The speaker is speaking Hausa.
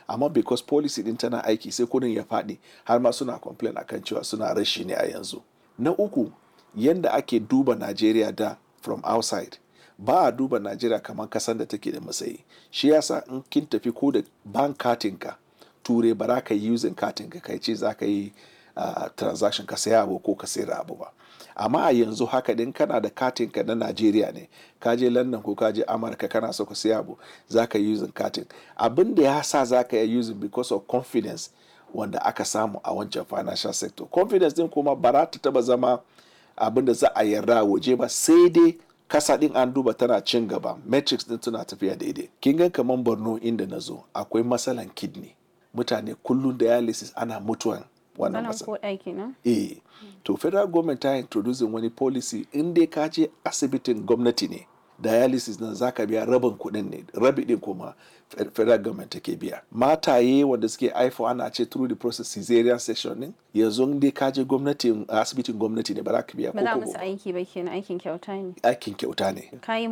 amma because policy din tana aiki sai kudin ya faɗi har ma suna complain akan cewa suna rashi ne a yanzu na uku yanda ake duba najeriya da from outside ba a duba najeriya kamar kasan da take da matsayi shi yasa in kin tafi ko da bank katinka ture ba za ka yi using katinka kai ce za ka yi uh, transaction ka saya abu ko ka sayar abu ba amma a yanzu haka din kana da katin ka na Najeriya ne ka je London ko ka je Amurka kana so ka siya abu za ka yi using katin abin da ya sa za ka yi using because of confidence wanda aka samu a wancan financial sector confidence din kuma ba za ta taba zama abin da za a yarda waje ba sai dai kasa din an duba tana cin gaba metrics din tana tafiya daidai kin ga kaman Borno inda na zo akwai matsalan kidney mutane kullum dialysis ana mutuwan wannan Sanan ko ɗaki na? eh to federal government ta introducing wani policy in dai ka je asibitin gwamnati ne dialysis nan zaka biya rabin kuɗin ne rabi din kuma federal government take biya mataye wanda suke haifo ana ce through the process caesarean section din yanzu in dai ka je gwamnati asibitin gwamnati ne ba za ka biya Ba za ko musu aiki ba kenan aikin kyauta ne. aikin kyauta ne Ka yi